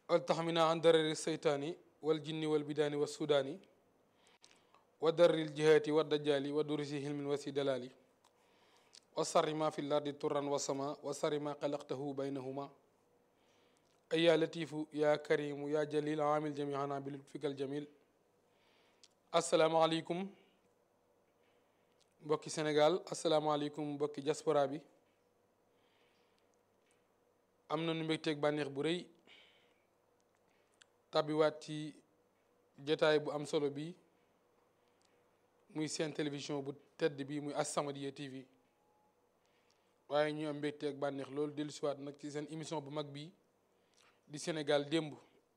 waltaxmina an darari seytaani wal jinni wal bidaani wa sudaani wa darril jihaati wa dajjaali wa durisi hilmin wa si dalaali wa sarri ma fi lardi turan wa sama wa sarri ma xalaqtahu baynahuma ay yaa latifu yaa karimu yaa jalil amil jamihana bi lutfikal jamil asalaamaaleykum mbokki Sénégal asalaamaaleykum mbokki diaspora bi am na nu mbégteeg bànneex bu rëy tàbbiwaat ci jotaay bu am solo bi muy seen télévision bu tedd bi muy As-Samadiyya TV waaye ñu am mbégteeg bànneex loolu dellusiwaat nag ci seen émission bu mag bi di Sénégal démb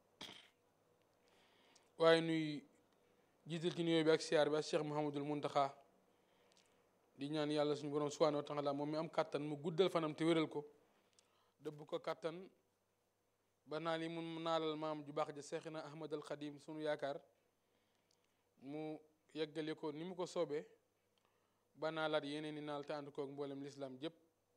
waaye nuy jiital ci nuyoo bi ak siyaar bi ak Cheikh Mouhamadul Muntaxa di ñaan yàlla suñu borom subhaanahu wa taala moom mi am kàttan mu guddal fanam te wéral ko dëbb ko kàttan ba naa li mun naalal maam ju baax ja Seexina Ahmad al Xadim sunu yaakaar mu yeggale ko ni mu ko soobee ba naalaat yeneen i naal te ànd koog mboolem lislaam jëpp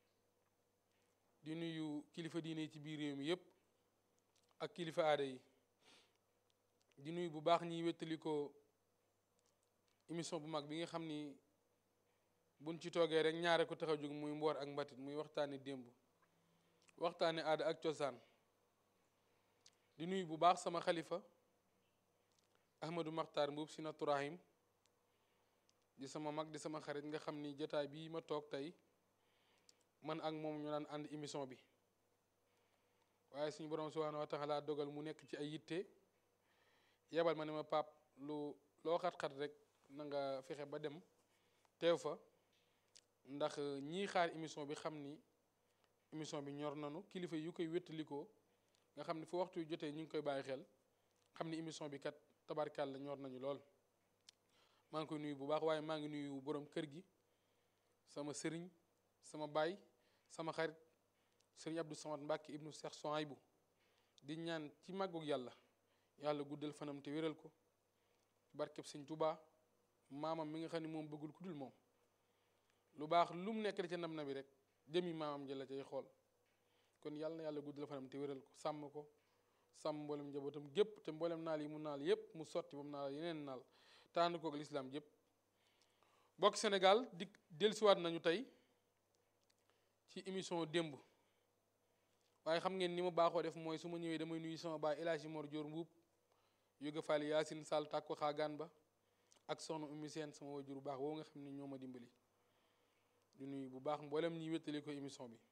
di nuyu kilifa diine yi ci biir réew mi yëpp ak kilifa aada yi di nuyu bu baax ñiy wéttali ko émission bu mag bi nga xam ni buñ ci toogee rek ñaare ko tax a jóg muy mboor ak mbatit muy waxtaane démb waxtaane aada ak cosaan di nuyu bu baax sama xalifa ahmadou maxtaar mbuub si naturahim di sama mag di sama xarit nga xam ni jotaay bii ma toog tey man ak moom ñu daan ànd émission bi waaye suñu borom subhanahu wa taala dogal mu nekk ci ay yitte yebal ma ne ma pap lu loo xat-xat rek na nga fexe ba dem teew fa ndax ñii xaar émission bi xam ni émission bi ñor nanu kilifa yu koy wéttalikoo nga xam ni fu waxtu yu jotee ñu ngi koy bàyyi xel xam ni émission bi kat tabarkàlla ñor nañu lool maa ngi koy nuyu bu baax waaye maa ngi nuyu borom kër gi sama sëriñ sama baay sama xarit sëriñ Abdou Samad Mbàkke ibnu Cheikh Souhaïbou di ñaan ci màggug yàlla yàlla guddal fanam te wéral ko barkeb sëñ Tuubaa maamam mi nga xam ne moom bëggul ku dul moom lu baax lu mu nekk da ca nam na bi rek jëmi maamam jëla cay xool kon yàlla na yàlla guddal fanam te wéral ko sàmm ko sàmm mboolem njabootam gépp te mboolem naal yi mu naal yépp mu sotti ba mu naal yeneen naal tànn kook lislaam yépp bokk Sénégal di dellusiwaat nañu tey ci émission démb waaye xam ngeen ni ma baaxoo def mooy su ma ñëwee damay nuyu sama baay El Hadji Mor Dior Mbuub yóge Faali Yaasin Sall tàkko xaagaan ba ak soxna Oumy Sène sama wajur bu baax woowu nga xam ne ñoo ma dimbali di nuyu bu baax mboolem ñuy wéttali ko émission bi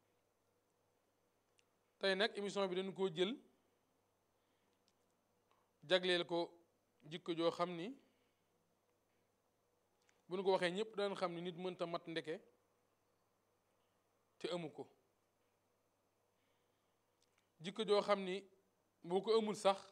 tey nag émission bi dañu koo jël jagleel ko jikko joo xam ni bu ñu ko waxee ñëpp daan xam ni nit mënta mat ndeke te amu ko jikko joo xam ni boo ko amul sax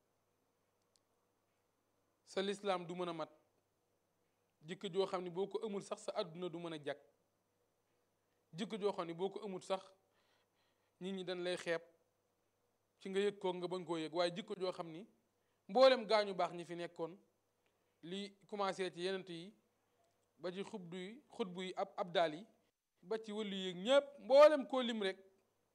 sa lislaam du mën a mat jikko joo xam ni boo ko amul sax sa àdduna du mën a jag jikko joo xam ni boo ko amul sax nit ñi dañ lay xeeb ci nga yëg ko nga bañ koo yëg waaye jikko joo xam ni mboolem gaañu baax ñi fi nekkoon li commencé ci yenent yi ba ci xubdu yi xutbu yi ab abdaal yi ba ci wëllu yéeg ñépp mboolem koo lim rek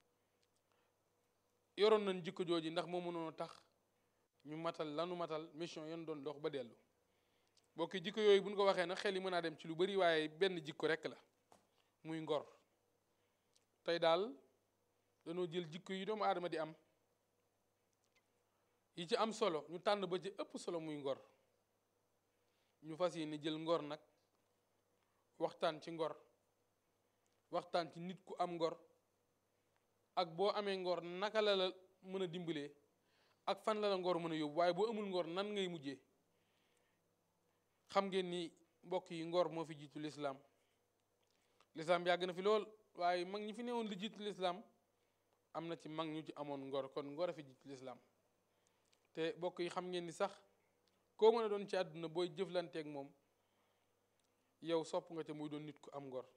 yoroon nañ jikko jooji ndax moo mënoon tax ñu matal lanu matal mission yan doon dox ba dellu bokki jikko yooyu buñ ko waxee nag xel yi mën naa dem ci lu bari waaye benn jikko rekk la muy ngor tey daal dañoo jël jikko yi doomu aadama di am yi ci am solo ñu tànn ba ci ëpp solo muy ngor ñu fas yéene jël ngor nag waxtaan ci ngor waxtaan ci nit ku am ngor ak boo amee ngor naka la la mën a dimbalee ak fan la la ngor mën a yóbbu waaye boo amul ngor nan ngay mujjee xam ngeen ni mbokk yi ngor moo fi jiitu lislaam lislaam yàgg na fi lool waaye mag ñi fi newoon li jiitu lislaam am na ci mag ñu ci amoon ngor kon ngor a fi jiitu lislaam te mbokk yi xam ngeen ni sax koo mën a doon ci àdduna booy jëflanteeg moom yow sopp nga te muy doon nit ku am ngor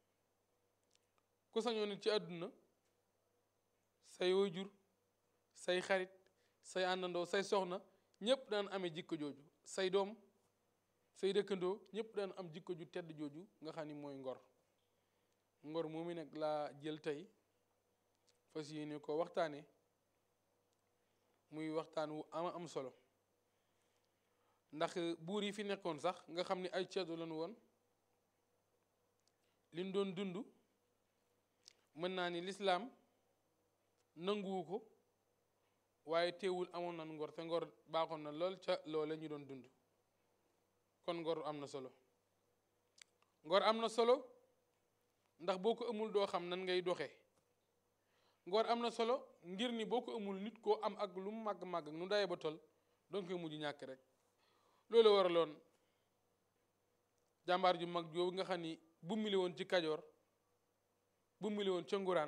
ku sañoo nit ci àdduna say waajur say xarit say àndandoo say soxna ñëpp daan amee jikko jooju say doom say dëkkandoo ñëpp daan am jikko ju tedd jooju nga xam ni mooy ngor ngor moomu nag laa jël tey fas yéene ko waxtaane muy waxtaan wu ama am solo ndax buur yi fi nekkoon sax nga xam ni ay ceddo lañu woon liñ doon dund mën naa ni lislaam nanguwu ko waaye teewul amoon na ngor te ngor baaxoon na lool ca loola ñu doon dund kon ngor am na solo ngor am na solo ndax boo ko amul doo xam nan ngay doxee ngor am na solo ngir ni boo ko amul nit koo am ak lu mu màgg màgg nu daye ba tol donc koy mujj ñàkk rek loolu waraloon jàmbaar ju mag joobu nga xam ni bu mili woon ci kajoor bu mili woon ca nguraan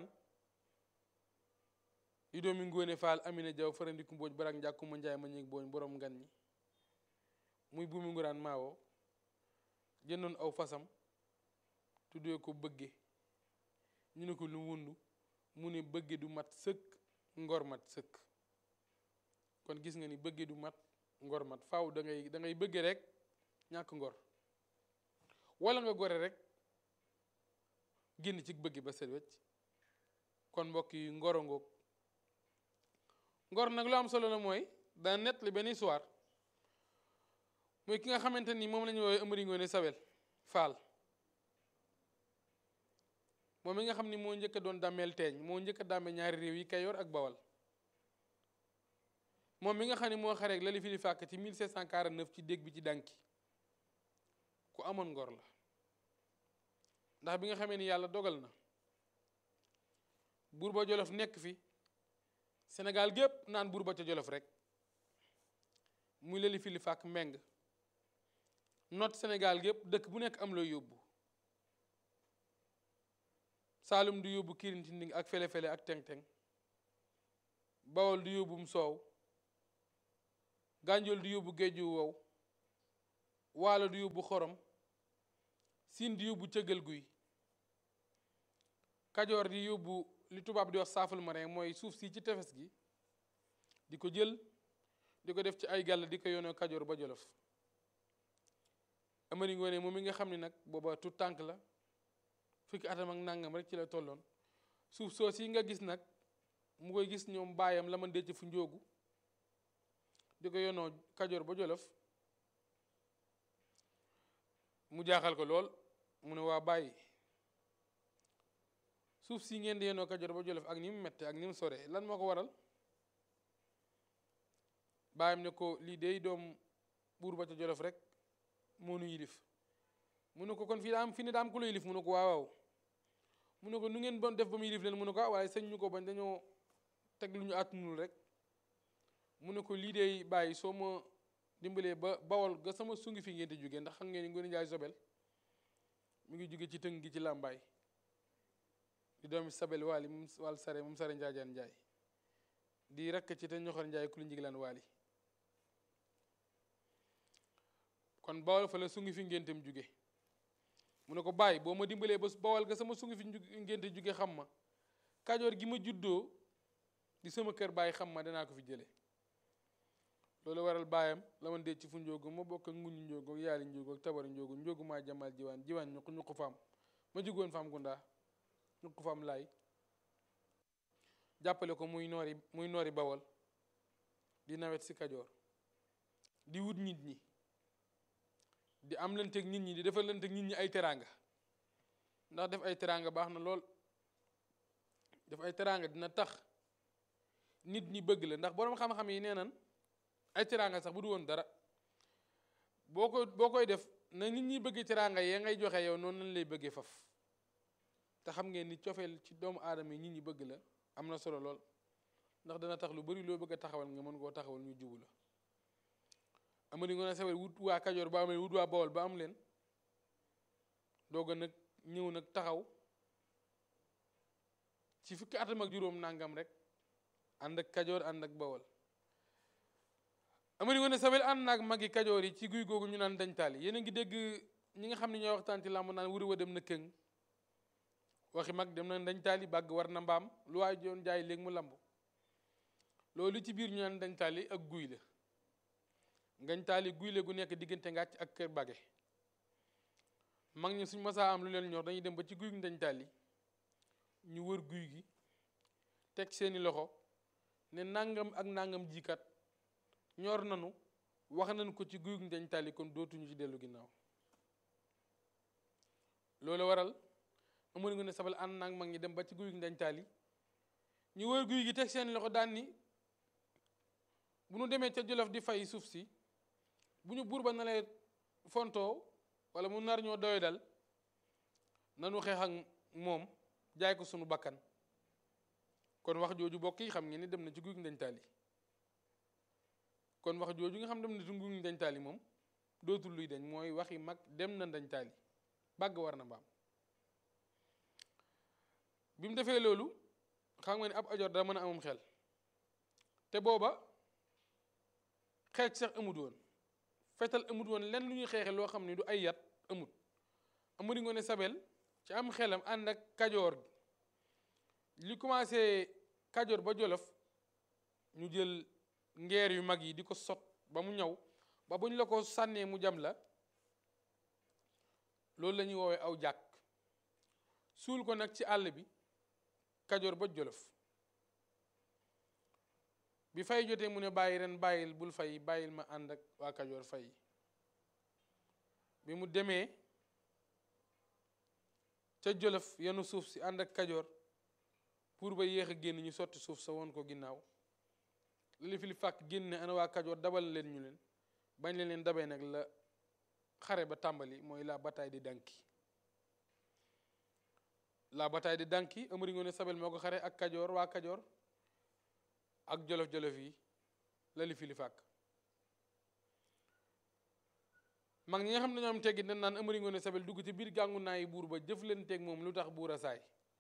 di doomi ngóone faal amina jaw farandiku mbooj barak njàkkuma njaay ma ñeeg booñ borom ngan ñi muy buumi nguraan maawoo jëndoon aw fasam tuddee ko bëgge ñu ne ko lu wundu mu ne bëgge du mat sëkk ngor mat sëkk kon gis nga ni bëgge du mat ngor mat faaw da ngay da ngay bëgge rek ñàkk ngor wala nga gore rek génn ci bëgge ba set wecc kon mbokk yi ngoro ngoog ngor nag lu am solo la mooy daa nett li benn histoire mooy ki nga xamante ni moom la ñu woowee Amari Ngoone Sawel Faal moom mi nga xam ni moo njëkk a doon dàmmeel teeñ moo njëkk a dàmme ñaari réew yi Kayoor ak Bawal moom mi nga xam ni moo xareeg lali fi li fàkk ci 1749 ci dégg bi ci dànki ku amoon ngor la ndax bi nga xamee ni yàlla dogal na buur ba Jolof nekk fi Sénégal gépp naan buur ba ca Jolof rek muy lali fi li fàkk meng not Sénégal gépp dëkk bu nekk am looy yóbbu Saalum du yóbbu kirintinding ak fele-fele ak teng-teng Bawol du yóbbum soow Gànjool du yóbbu géeju wow Waalo du yóbbu xorom Siin di yóbbu cëggal guy Kajoor di yóbbu li tubaab di wax saaful marin mooy suuf si ci tefes gi di ko jël di ko def ci ay gàll di ko yoonoo Kajoor ba Jolof Amari Ngoone moom mi nga xam ne nag booba tu tànk la fukki atam ak nàngam rek ci la tolloon suuf soos yi nga gis nag mu koy gis ñoom baayam la man denc fu njóogu di ko yonoo kajoor ba jolof mu jaaxal ko lool mu ne waa bàyyi suuf si ngeen di yonoo kajoor ba jolof ak ni mu mette ak ni mu sore lan moo ko waral baayam ne ko lii dey doom buur ba ca jolof rek moo nu yilif mu ne ko kon fii daa am fi ne daa am ku la yilif mu ne ko waaw waaw mu ne ko nu ngeen bon def ba mu yilif leen mu ne ko waaye sëñ ñu ko bañ dañoo teg lu ñu àttunul rek mu ne ko lii dey bàyyi soo ma dimbalee ba bawol ga sama sungi fi ngeen di jóge ndax xam ngeen ni Ngoone Njaay Sobel mi ngi jóge ci tëng gi ci làmbaay di doomi Sabel waali moom wàll sare moom sare njaajaan njaay di rakk ci te ñoxor njaay ku lu njiglaan waali kon bawol fa la sungi fi ngénteem jóge mu ne ko bàyyi boo ma dimbalee ba bawal ga sama sungi fi ngénte jóge xam ma kajoor gi ma juddoo di sama kër bàyyi xam ma danaa ko fi jële loolu waral baayam la man dee ci fu njóogu ma bokk ak nguñu njóogu ak yaali njóogu ak tabari njóogu njóogu maa jamal jiwaan jiwaan ñuq ñuq faam ma jugoon faam gundaa ñuq faam laay jàppale ko muy noori muy noori bawal di nawet si kajoor di wut nit ñi di am lanteeg nit ñi di defal lanteeg nit ñi ay teraanga ndax def ay teraanga baax na lool def ay teraanga dina tax nit ñi bëgg la ndax boroom xam-xam yi nee nan ay teraanga sax bu du woon dara boo ko boo koy def na nit ñi bëgg teraanga yee ngay joxe yow noonu lañ lay bëggee faf te xam ngeen ni cofeel ci doomu aadama yi nit ñi bëgg la am na solo lool ndax dana tax lu bari loo bëgg a taxawal nga mën koo taxawal ñu jubu la Amari Ngoone Sawel wut waa Kajoor ba am leen wut waa Bawol ba am leen doog a nag ñëw nag taxaw ci fukki atam ak juróom nangam rek ànd ak Kajoor ànd ak Bawol Amari Ngoone Sawel ànd naag magi Kajoor yi ci guy googu ñu naan dañ taali yéen a ngi dégg ñi nga xam ne ñooy waxtaan ci làmb naan wuri wa dem na këng waxi mag dem na dañ taali bàgg war na mbaam lu waay doon jaay léegi mu lamb loolu ci biir ñu naan dañ taali ak guy la ngañ taali guy la gu nekk diggante ngàcc ak kër bage mag ñi suñ masaa am lu leen ñor dañuy dem ba ci guy gi dañ taali ñu wër guy gi teg seeni loxo ne nangam ak nangam jikat ñor nanu wax nañ ko ci guy dañ tali kon dootuñu ci dellu ginnaaw loolu waral amoon nga ne sabal ànd naag mag ñi dem ba ci guy dañ tali ñu wër guy gi teg seen loxo daan ni bu ñu demee ca Jolof di fay suuf si bu ñu buur ba na lay fontoo wala mu nar ñoo doy dal nanu xeex ak moom jaay ko sunu bakkan kon wax jooju bokk yi xam ngeen ni dem na ci guy dañ taali kon wax jooju nga xam dem na ci guy dañ taali moom dootul luy dañ mooy waxi mag dem na dañ taali bàgg war na mbaam bi mu defee loolu xam nga ni ab ajoor da mën a amum xel te booba xeex sax amut woon fetal amut woon lenn lu ñuy xeexe loo xam ne du ay yat amut Amari Ngoone Sabel ci am xelam ànd ak kajoor gi li commencé kajoor ba jolof ñu jël ngeer yu mag yi di ko sot ba mu ñaw ba bu ñu la ko sànnee mu jam la loolu la ñuy woowee aw jàkk suul ko nag ci àll bi kajoor ba jolof bi fay jotee mu ne bàyyi ren bàyyil bul fay bàyyil ma ànd ak waa kajoor fay bi mu demee ca jolof yenu suuf si ànd ak kajoor pour ba yéex a génn ñu sotti suuf sa woon ko ginnaaw li fi li fàkk génne ana waa kajoor dabal leen ñu leen bañ leen leen dabee nag la xare ba tàmbali mooy la bataille di Danki la bataille di Danki Amari Ngoone Sabel moo ko xare ak kajoor waa kajoor ak jolof-jolof yi la li fi li fàkk mag ñi nga xam ne dañoo am teggi dañ naan Amari Ngoone Sabel dugg ci biir gàngu naa yi buur ba jëf leen teg moom lu tax buur a saay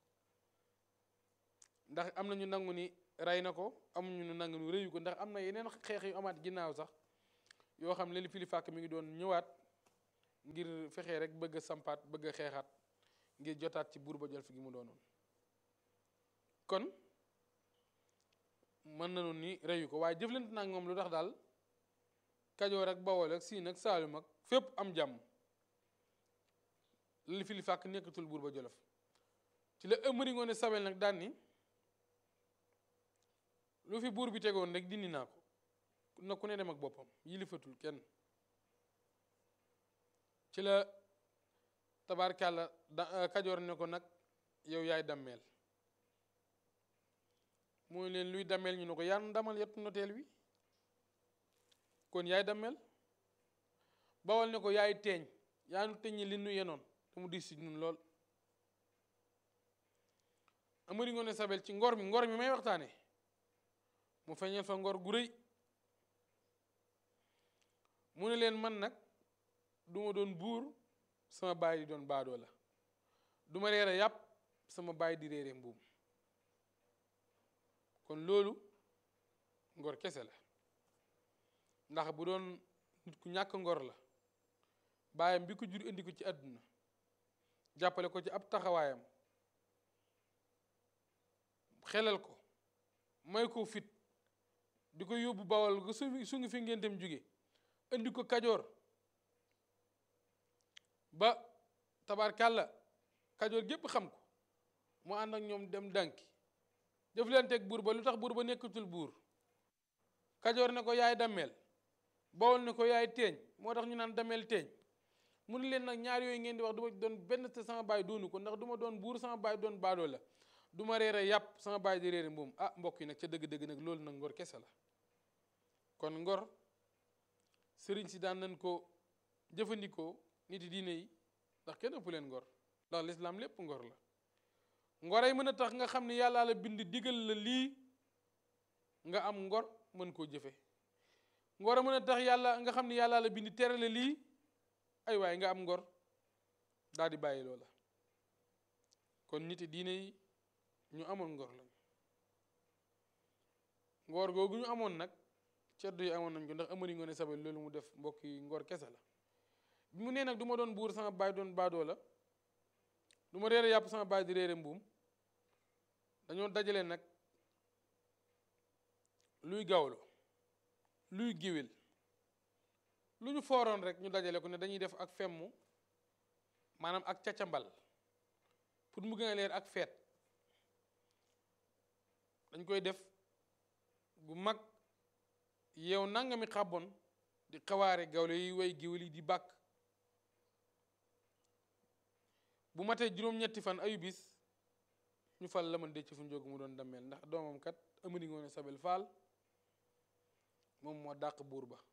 ndax am na ñu nangu ni rey na ko amuñu ñu nangu ni rëyu ko ndax am na yeneen xeex yu amaat ginnaaw sax yoo xam ne li fi li fàkk mi ngi doon ñëwaat ngir fexe rek bëgg a sampaat bëgg a xeexaat ngir jotaat ci buur ba jolof gi mu doonoon kon mën nañu ni reyu ko waaye jëflante naa moom lu tax daal kajoor ak bawol ak siin ak saalum ak fépp am jàmm li fi li fàkk nekkatul buur ba jolof ci la Amari Ngoone Sabel nag daan ni lu fi buur bi tegoon rek dindi naa ko na ku ne dem ak boppam yilifatul kenn ci la tabaarkàlla da kajoor ne ko nag yow yaay dammeel mooy leen luy dammeel ñu ne ko yaan damal yettu noteel wi kon yaay dammeel bawal ne ko yaay teeñ yaa nu teññi li nu yenoon te mu dis ci ñun lool Amari Ngoone Sabel ci ngor mi ngor mi may waxtaane mu feeñal fa ngor gu rëy mu ne leen man nag du ma doon buur sama baay di doon baadoo la du ma reere yàpp sama baay di réere mbuum kon loolu ngor kese la ndax bu doon nit ku ñàkk ngor la baayam bi ko jur indi ko ci àdduna jàppale ko ci ab taxawaayam xelal ko may ko fit di ko yóbbu bawal ga su su ngi fi ngeen dem jóge indi ko kajoor ba tabaarkàlla kajoor gépp xam ko mu ànd ak ñoom dem dànki def leen teg buur ba lu tax buur ba nekkatul buur kajoor ne ko yaay dammeel bawol ne ko yaay teeñ moo tax ñu naan dammeel teeñ mu ne leen nag ñaar yooyu ngeen di wax du ma doon benn te sama baay doonu ko ndax du ma doon buur sama baay doon baadoo la du ma reere yàpp sama baay di reere mbuum ah mbokk yi nag ca dëgg-dëgg nag loolu nag ngor kese la kon ngor sëriñ si daan nañ ko jëfandikoo nit yi diine yi ndax kenn ëpp leen ngor ndax lislaam lépp ngor la ngoray mën a tax nga xam ne yàllaa la bind digal la lii nga am ngor mën koo jëfe ngor a mën a tax yàlla nga xam ne yàllaa la bind tere la lii ay waaye nga am ngor daal di bàyyi loola kon nit yi diine yi ñu amoon ngor lañ ngor googu ñu amoon nag ceddo yi amoon nañ ko ndax Amari Ngoone Sabel loolu mu def mbokk yi ngor kese la bi mu nee nag du ma doon buur sama baay doon baadoo la du ma réere yàpp sama baay di réere mbuum dañoo dajale nag luy gawlo luy géwél lu ñu fooroon rek ñu dajale ko ne dañuy def ak femmu maanaam ak cacambal pour mu gën a leer ak feet dañ koy def gu mag yow nangami xàbbon di xawaare gawle yi way géwél yi di bàkk bu matee juróom-ñetti fan ayu bis ñu fal la man dëcc fu njóogu mu doon dammeel ndax doomam kat Amari Ngoone Sabel Faal moom moo dàq buur ba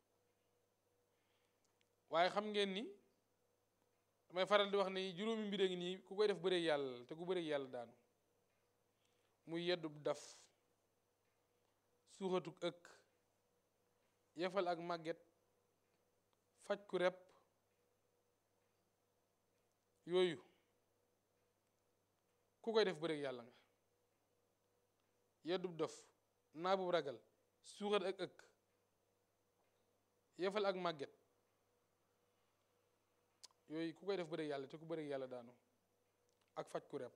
waaye xam ngeen ni damay faral di wax ne juróomi mbir a ngi nii ku koy def bëreeg yàlla la te ku bëreeg yàlla daanu muy yeddub daf suuxatuk ëkk yefal ak màgget faj ku rep yooyu ku koy def bëreeg yàlla nga yeddub dof naabub ragal suuxat ak ëkk yefal ak màgget yooyu ku koy def bëreeg yàlla te ku bëreeg yàlla daanu ak faj ku rep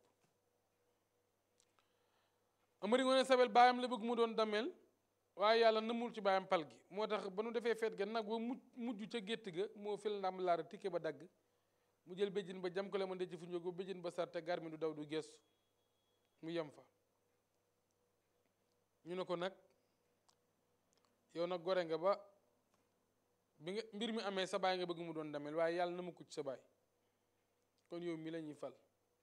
Amari Ngoone Sabel baayam la bëgg mu doon dameel waaye yàlla nëmul ci baayam pal gi moo tax ba nu defee feet ga nag ba mujj mujj ca gétt ga moo fil ndam laara tikke ba dagg mu jël béjjin ba jam ko la ma ndëcc fu njógu béjjin ba sarte gar mi du daw du gestu mu yem fa ñu ne ko nag yow nag gore nga ba bi nga mbir mi amee sa baay nga bëgg mu doon dameel waaye yàlla na mu ko ci sa baay kon yow mi la ñuy fal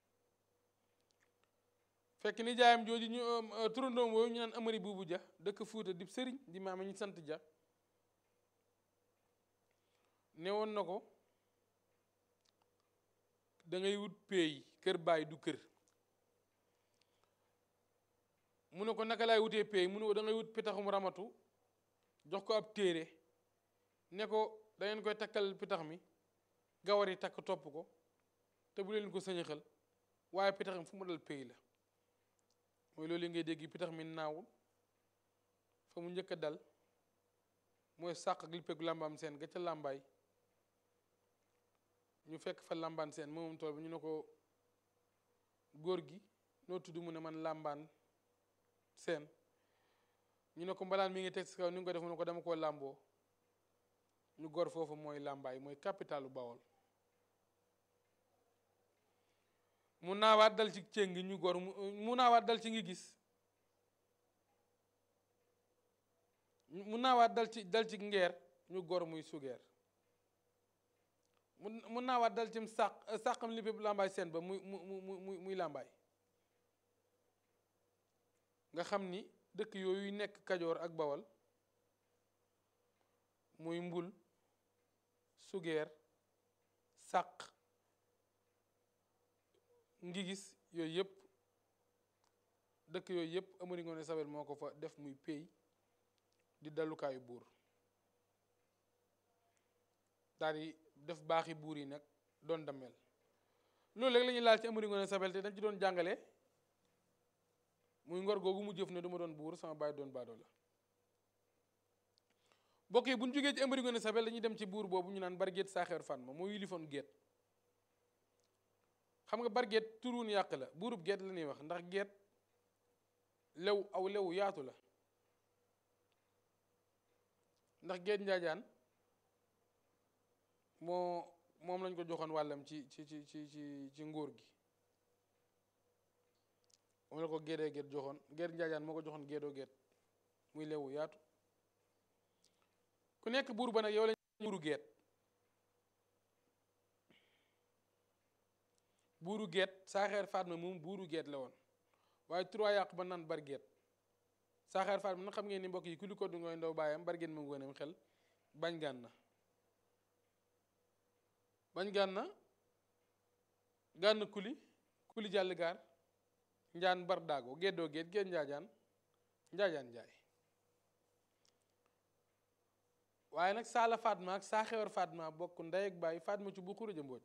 fekk ni jaayam jooju ñu turandoom wooyu ñu naan amari buubu ja dëkk fuuta di sëriñ di maama ñu sant ja ne woon na ko da ngay wut peey kër baay du kër mu ne ko naka laay wutee peey mu ne ko da ngay wut pitaxum ramatu jox ko ab téere ne ko da ngeen koy takkal pitax mi gawar yi takk topp ko te bu leen ko sëñëxal waaye pitax mi fu mu dal peey la mooy loolu ngay dégg pitax mi naawul fa mu njëkk a dal mooy sàq ak lippeeku làmbaam seen ga ca làmbaay ñu fekk fa làmbaan seen moomam tool bi ñu ne ko góor gi noo tudd mu ne man làmbaan seen ñu ne ko mbalaan mi ngi teg si kaw ni nga ko def mu ne ko dama koo làmboo ñu gor foofu mooy làmbaay mooy capitalu Bawol mu naawaat dal ci céng ñu gor mu naawaat dal ci ngi gis mu naawaat dal ci dal ci ngeer ñu gor muy sugeer mu mu naawaat dal ci sàq sàqam li bépp làmbaay seen ba muy mu mu muy muy làmbaay nga xam ni dëkk yooyu nekk kajoor ak bawal muy mbul sugeer sàq ngi gis yooyu yëpp dëkk yooyu yëpp Amari Ngoone Sabel moo ko fa def muy pay di dalukaayu buur daal di def baaxi buur yi nag doon dammel loolu rek la ñuy laal ci Amari Ngoone Sabel te dañ ci doon jàngale muy ngor googu mu jëf ne du ma doon buur sama baay doon baadoo la bokk yi bu ñu jógee ci Amari Ngoone Sabel dañuy dem ci buur boobu ñu naan Bargéet Saaxeer Fan ma moo yilifoon géet xam nga barget turuun yàq la buurub geet la ñuy wax ndax geet lew aw lew yaatu la ndax geet njaajaan moo moom lañ ko joxoon wàllam ci ci ci ci ci ci nguur gi moom la ko géedee geet joxoon geet njaajaan moo ko joxoon géedoo geet muy lewu yaatu ku nekk buur ba nag yow lañ buuru geet buuru geet saaxeer Fatma moom buuru geet la woon waaye trois yàq ba naan bar geet saaxeer Fatma nag xam ngeen ni mbokk yi ku li ko du ngoy ndaw baayam bar geet moom gënam xel bañ gàn na bañ gàn na gànn kuli kuli jàll gaar njaan bar daago geddoo geet geet njaajaan njaajaan njaay waaye nag saala Fatma ak saaxeer Fatma bokk ndey ak baay Fatma ci bu xuruja mbooj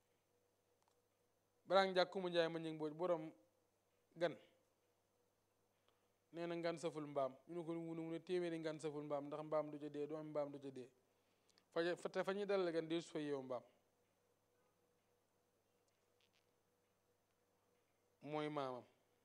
baraang njàkk mu njaay ma ñëng mbooj borom gan nee na ngan saful mbaam ñu ne ko mu ne mu ne téeméeri ngan saful mbaam ndax mbaam du ca dee doomi mbaam du ca dee fa te fa ñuy dalal gan dee su fa yeewu mbaam mooy maamam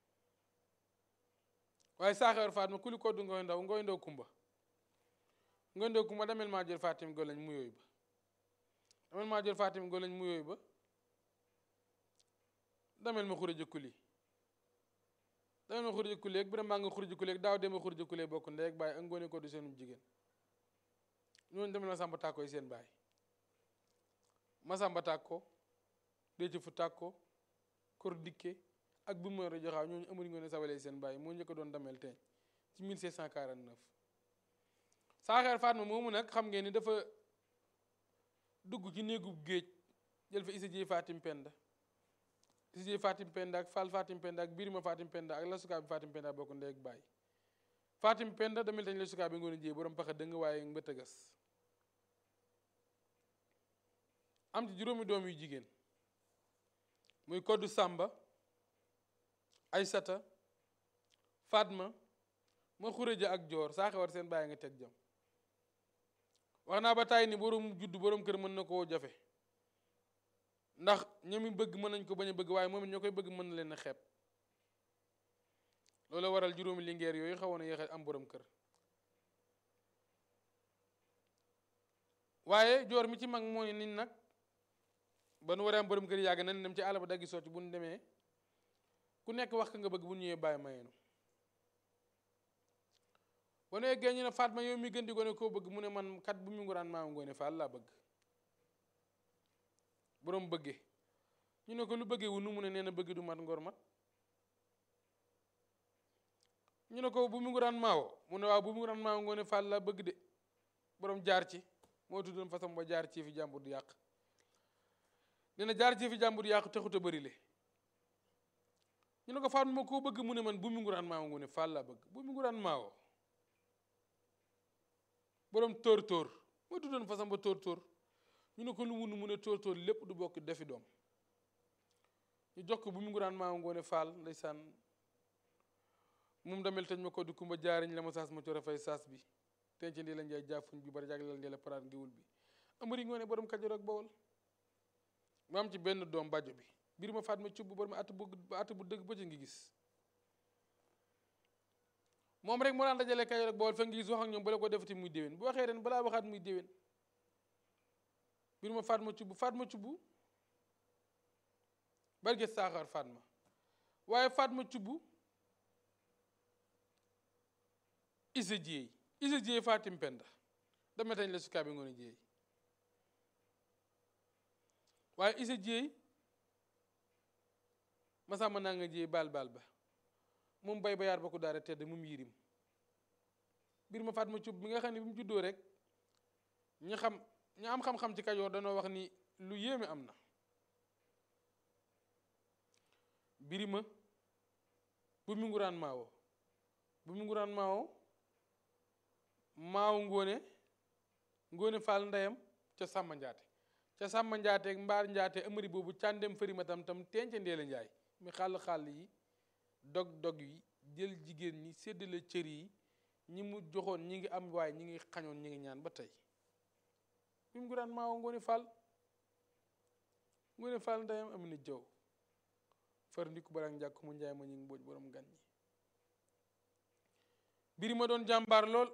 waaye saaxewar Fatma kuli koddu ngoy ndaw ngoy ndaw kumba ngoy ndaw kumba damel maa jël Fatim golañ mu yooyu ba damel maa jël Fatim golañ mu yooyu ba damel ma xure jëkkuli dama xurja kuleeg bi maa nga xurja kuleeg daaw dema xurja kuleeg bokk ndey ak bàyyi ak ngoone ko du seenum jigéen ñooñu demel Masamba Tàkko yi seen baay Masamba Tàkko déeci fu tàkko kor dikke ak bu ma joxaaw ñooñu amari ngoone sawalee seen baay moo njëkk doon damel teeñ ci 1749 saaxeer Fatma moomu nag xam ngeen ni dafa dugg ci néegub géej jël fa isa ji Fatim Penda isa ji Fatim Penda ak Fall Fatim Penda ak Birima Fatim Penda ak lasukaa bi Fatim Penda bokk ndey ak baay Fatim Penda damel tañ lasukaa bi ngoone jiyee borom paxa dëng waaye mbëtëgas am ci juróomi doom yu jigéen muy koddu Sàmba Aysata Fatma ma xuréja ak joor saa xewar seen bàyyi nga teg jam wax naa ba tàyyi ni borom juddu borom kër mën na koo jafe ndax ñoom it bëgg mën nañ ko bañ a bëgg waaye moom it ñoo koy bëgg mën na leen a xeeb loolu waral juróomi lingeer yooyu xawoon a yéexe am borom kër waaye joor mi ci mag moo ni nit nag ba nu waree am borom kër yàgg nañ dem ci àll ba daggi socc bu nu demee ku nekk wax ka nga bëgg bu ñëwee bàyyi mayeenu ba nu eggee ñu ne Fatma yow mi gën di gone koo bëgg mu ne man kat bu mu nguraan maam ngoone Fall laa bëgg borom bëggee ñu ne ko lu bëggee wu nu mu ne nee na bëgg du mat ngor mat ñu ne ko bu mu nguraan maawo mu ne waaw bu mu nguraan maawo ngoone Fall laa bëgg de borom jaar ci moo tuddoon façon ba jaar ci fi jàmbur du yàq nee na jaar ci fi jàmbur yàqu taxut a bëri le ñu ne ko Fatma ma koo bëgg mu ne man bu mu nguraan maawo ngoone Fall laa bëgg bu mu nguraan maawo borom tóor tóor moo tuddoon façon ba tóor tóor ñu ne ko lu munu mu ne tóor tóor lépp du bokk defi doom ñu jox ko bu mu nguraan maawo ngoone Fall ndeysaan moom damel tañ ma ko di kumba jaariñ la ma saas ma coro fay saas bi tenc ndi la njaay jaafuñ bi bari jagleel ndi la paraat ngiwul bi amari ngoone borom Kajoor ak Bawol mu am ci benn doom bàjjo bi biir ma faat ma cubb borom at bu at bu dëgg ba ci ngi gis moom rek moo daan dajale Kajoor ak Bawol fa ngi gis wax ak ñoom bala ko defati muy déwén bu waxee ren balaa waxaat muy déwén biir ma faat ma cubb faat ma cubb barge saaxaar faat ma waaye faat ma cubb isa jéey isa jéey fatim penda dama tañ la sukaa bi ngoon jéey waaye isa jéey masamba naa nga jéey baal baal ba moom bay ba yaar ba ko daara tedd moom yirim biir ma faat ma cub bi nga xam ne bi mu juddoo rek ñi xam ñi am xam-xam ci kajoor danoo wax ni lu yéeme am na birima bu mu nguraan maawo bu mu nguraan maawo maaw ngóone ngóone faal ndeyam ca sàmma njaate ca sàmma njaate ak mbaar njaate amari boobu càndem fëri ma tam tam tenca ndeela njaay mi xàll xàll yi dog dog yi jël jigéen ñi séddale cër yi ñi mu joxoon ñi ngi am waaye ñi ngi xañoon ñi ngi ñaan ba tey bi mu nguraan maaw ngóone faal ngóone faal ndeyam am na jaw far ndiku barak njàkk mu njaay ma ñu ngi mbooj borom gan ñi biri ma doon jàmbaar lool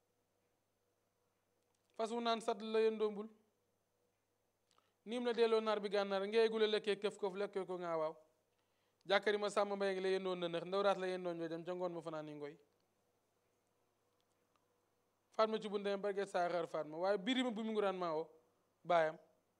fas wu naan sat la yëndombul niim la delloo naar bi gànnaar ngeegule lekkee këf kof lekkee ko ngaa waaw jàkkari ma sàmm mbay ngi la yëndoon na nëx ndaw raat la yëndoon joojam ca ngoon ma fanaan ni ngoy Fatma ci bu ndeyam barge saaxaar Fatma waaye biri ma bu mu nguraan maawo baayam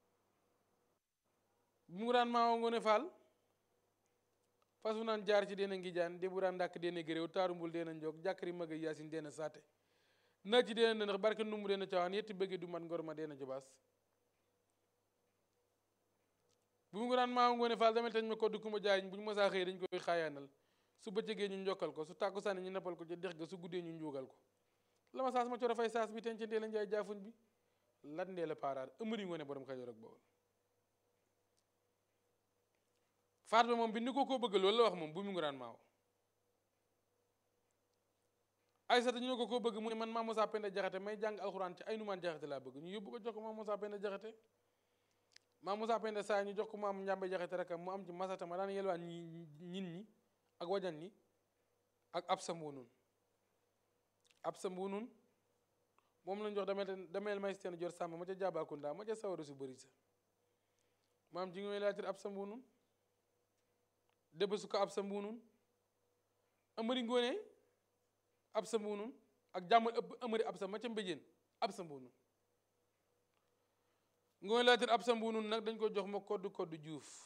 bu mu nguraan maawo ngoone faal fas wu naan jaar ci deena ngi jaan déburaan ndàkk deena gëréew taarumbul deena njoog jàkkari mag yaasin deena saate naa ci deena nënax barke numbu deena cawaan yetti bëgge du mat ngor ma deena jobaas bu mu nguraan maawo ngoone faal damel tañ ma ko du kuma jaariñ bu ñu mosaa xëy dañ koy xaayaanal su bëccëgee ñu njokkal ko su tàkku sànni ñu nappal ko ci dex ga su guddee ñu njuugal ko la ma saas ma coro fay saas bi ten ci ndee la njaay jaafuñ bi lat ndee la paaraar ëmëri ngoone borom Kajoor ak Bawol faat ba moom bi ni ko koo bëgg loolu la wax moom bu mu nguraan maaw Aysata ñu ne ko koo bëgg mu ne man maa Moussa Penda Jaxate may jàng alxuraan ci ay numaan Jaxate laa bëgg ñu yóbbu ko jox ko maam Moussa Penda Jaxate maam Moussa Penda saa ñu jox ko maam Njàmbe Jaxate rek mu am ci masata ma daan yelwaan ñi ñin ñi ak wajan ñi ak ab sa mbuunun ab sa mbuunun moom lañ jox damel damel may steen jor sàmm ma ca Jaabakunda ma ca sawara su bëri sa maam ji ngay laatir ab sa mbuunun dëbb su ko ab sa mbuunun amari ngoone ab sa mbuunun ak jàmmal ëpp amari ab sa ma ca mbéjéen ab sa mbuunun ngoone laatir ab sa mbuunun nag dañ ko jox ma koddu koddu juuf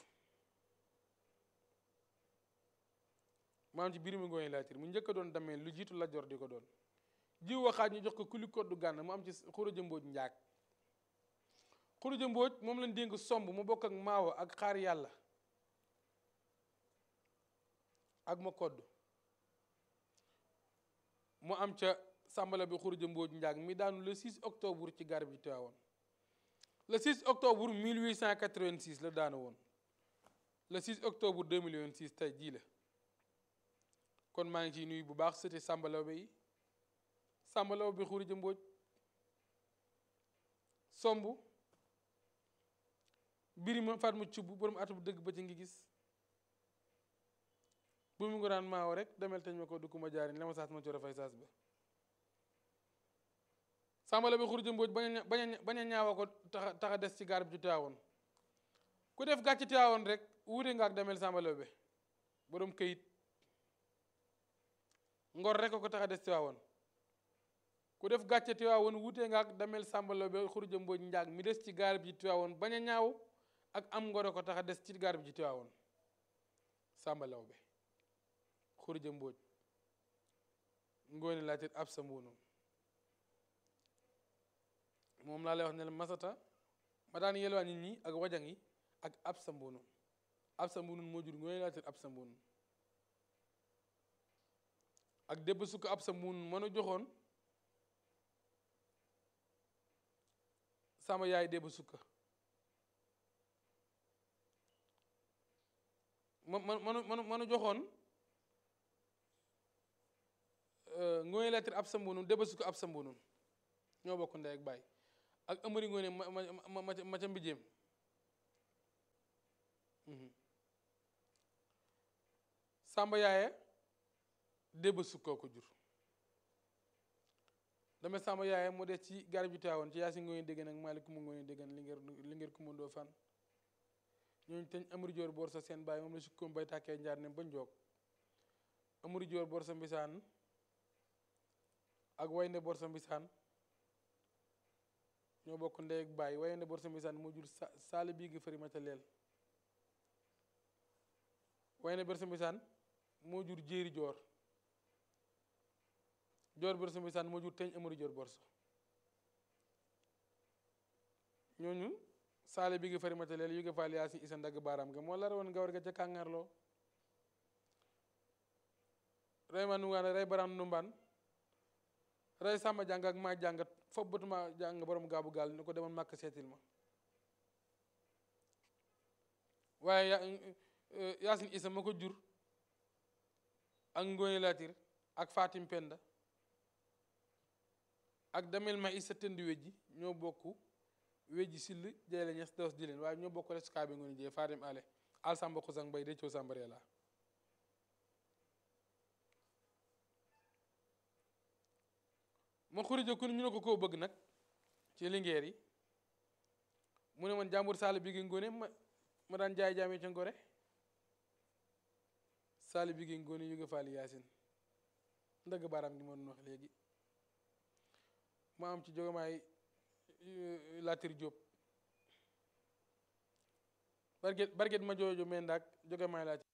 maam ci biir mi ngoone laatir mu njëkk a doon damee lu jiitu la jor di ko doon jiw waxaat ñu jox ko kuli koddu gànn mu am ci xuruja mbóoj njaag xuruja mbóoj moom lañ dénk somb mu bokk ak maawo ak xaar yàlla ak ma kodd mu am ca sàmbala bi xuruja mbóoj njaag mi daanu le 6 octobre ci garab ji Tiwaawoon le 6 octobre 1886 la daanu woon le 6 octobre 2026 tey jii la kon maa ngi ciy nuyu bu baax sëti sàmbalaw bi yi sàmbalaw bi xuruja mbóoj somb birima faat mu cubb borom atu bu dëgg ba ci ngi gis bu mu ngi daan maaw rek demel teñ ma ko du ma jaariñ la ma saas ma coro fay saas ba sàmbala bi xuruja mbóoj bañ a bañ a ñaawa ko taxa taxa des ci gaar bi ci Tiwaawoon ku def gàcc Tiwaawoon rek wuute nga ak demel sàmbala bi borom këyit ngor rek ko tax a des Tiwaawoon ku def gàcce Tiwaawoon wuute nga ak damel sàmbalo be xuruja mbooj njaag mi des ci gaar bi ci Tiwaawoon bañ a ñaaw ak am ngoro ko tax a des ci gaar bi ci Tiwaawoon sàmbalaw be xuruja mbooj ngoone laatit ab sa mbuunum moom laa lay wax ne la masata ma daan yelwaa nit ñi ak wajang yi ak ab sa mbuunum ab sa mbuunum moo jur ngoone laatit ab sa mbuunum ak débb sukk ab sa mbuunum mënu joxoon sama yaay débb sukka ma ma manu manu manu joxoon ngooy lettre ab sa mbunun débb sukka ab sa mbunun ñoo bokk ndey ak baay ak amari ngoone ma ma ma ma ca mbijéem sàmba yaaye débb sukkoo ko jur dama sàmba yaaye moo des ci garab ji Tiwaawoon ci yaasi ngooy déggan ak maalik kuma ngooy déggan li ngeen li ngeen kuma ndoo fan ñooñu teñ amari joor boor sa seen baay moom la sukkoom bay tàkkee njaar ne ba njoog amari joor boor sa mbisaan ak waynde boor sa mbisaan ñoo bokk ndey ak baay waynde boor sa mbisaan moo jur sa saali bii gi fëri ma ca leel waynde boor sa mbisaan moo jur jéeri joor joor borso mbisaan moo jur teñ amari joor borso ñooñu saale bi gi fari mataleel yu nga faal yaa si isa ndagg baaraam ga moo la rawoon nga war ga ca kàngarloo rey ma nungaan rey baraam numbaan rey sàmba jàng ak maa jàng fopp batuma jàng borom gaabu gaal ni ko demoon màkk seetil ma waaye yaasin isa ma ko jur ak ngóone laatir ak fatim penda ak damel ma isa tënd wejji ñoo bokk wejji sill jay la ñes dos di leen waaye ñoo bokk les kaa bi ngoone jee fatim ale al samba xusang bay de coo sambaree la ma xurija ku ñu ne ko koo bëgg nag ci lingeer yi mu ne man jàmbur saali bi gi ngoone ma ma daan jaay jaamee ca ngore saali bi gi ngoone yu nga faali yaasin ndëgg baaraam gi ma doon wax léegi ma am ci jogamaay Latir Jóob barget barget ma joojo mendaak jogamaay Latir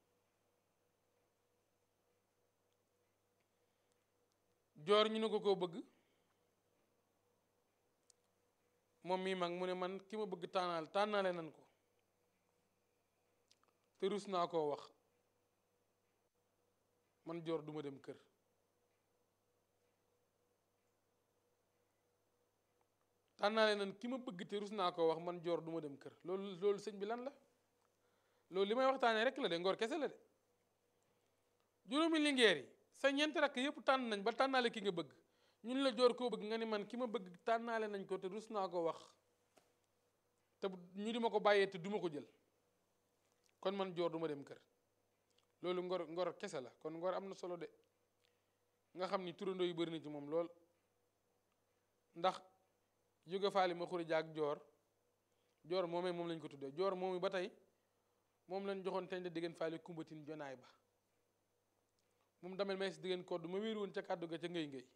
joor ñu ne ko koo bëgg moom mii mag mu ne man ki ma bëgg tànnaal tànnaale nan ko te rus naa koo wax man joor duma dem kër tànnaale nan ki ma bëgg te rus naa koo wax man joor duma dem kër loolu loolu sëñ bi lan la loolu li may waxtaanee rek la de ngor kese la de juróomi lingeer yi sa ñeenti rakk yëpp tànn nañ ba tànnaale ki nga bëgg ñun la joor koo bëgg nga ni man ki ma bëgg tànnaale nañ ko te rus naa ko wax te ñu di ma ko bàyyee te duma ko jël kon man joor duma dem kër loolu ngor ngor kese la kon ngor am na solo de nga xam ni turandoo yu bëri na ci moom lool ndax jóge faali ma xuri jaag joor joor moomee moom lañ ko tuddee joor moomi ba tey moom lañ joxoon teñ da diggéen faali kumbatin jonaay ba moom damel may si diggéen kodd ma wéeru woon ca kàddu ga ca ngëy ngëy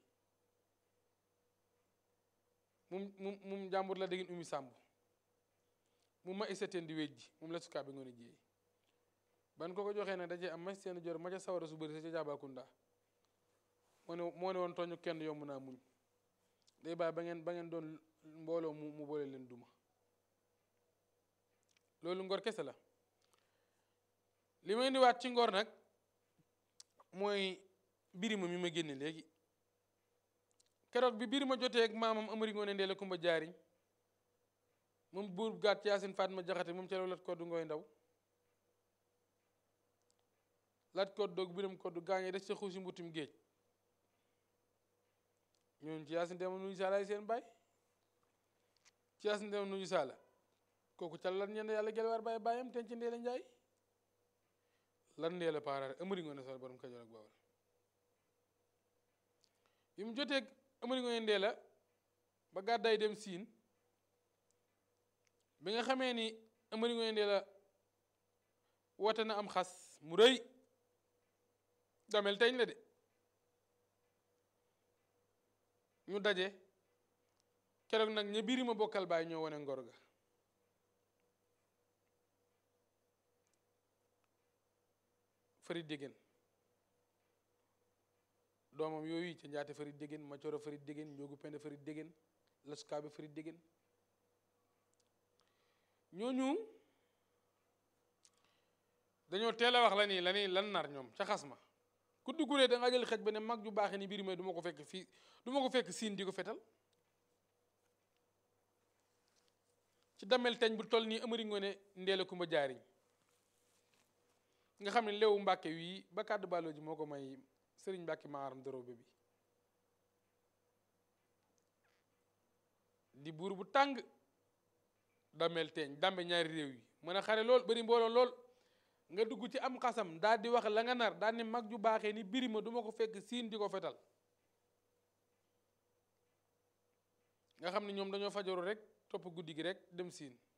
mum mum mum jàmbur la déggin umi sàmb mu ma isateen di wéj ji moom la sukaa bi ngoon a jiyee ban ko ko joxee nag dajee am ma seen jor ma ca sawara su bëri sa ca jaabakunda moo ne moo ne woon tooñu kenn yomb naa muñ day bàyyi ba ngeen ba ngeen doon mbooloo mu mu boole leen duma loolu ngor kese la li may indiwaat ci ngor nag mooy birima mi ma génne léegi keroog bi birima jotee ak maamam amari ngoone ndeela kumba jaariñ moom buur gàtt yaasin Fatma jaxate moom ca law lat koddu ngooy ndaw lat koddoog biram koddu gaañee des ca xuusi mbutum géej ñooñu ci yaasin deema nuyu saala seen baay ci yaasin deema nuyu saala kooku ca lan ñenn yàlla gelwaar baay baayam ten ci ndeela njaay lan ndeela paaraare amari ngoone sal borom kajoor ak bawal bi mu jotee amari ngoone ndeela ba gàddaay dem siin bi nga xamee ni amari ngoone ndeela woote na am xas mu rëy damel teñ la de ñu daje keroog nag ña biiri ma bokkal baay ñoo wane ngor ga fari déggéen doomam yooyu ca njaate fari déggéen ma coro fari déggéen njoogu pende fari déggéen laskaabe fari déggéen ñooñu dañoo teel a wax la nii la nii lan nar ñoom ca xas ma ku duggulee da nga jël xej ba ne mag ju baaxee ni biir may du ma ko fekk fii du ma ko fekk siin di ko fetal ci damel teñ bu toll nii amari ngoone ndeela kumba jaariñ nga xam ne leewu mbàkke wii ba kàddu bàlloo ji moo ko may sëriñ mbàkke maaram dorobe bi di buur bu tàng damel teeñ dambe ñaari réew yi mën a xare lool bari mbooloo lool nga dugg ci am xasam daal di wax la nga nar daal ni mag ju baaxee ni birima du ma ko fekk siin di ko fetal nga xam ne ñoom dañoo fajaru rek topp guddi gi rek dem siin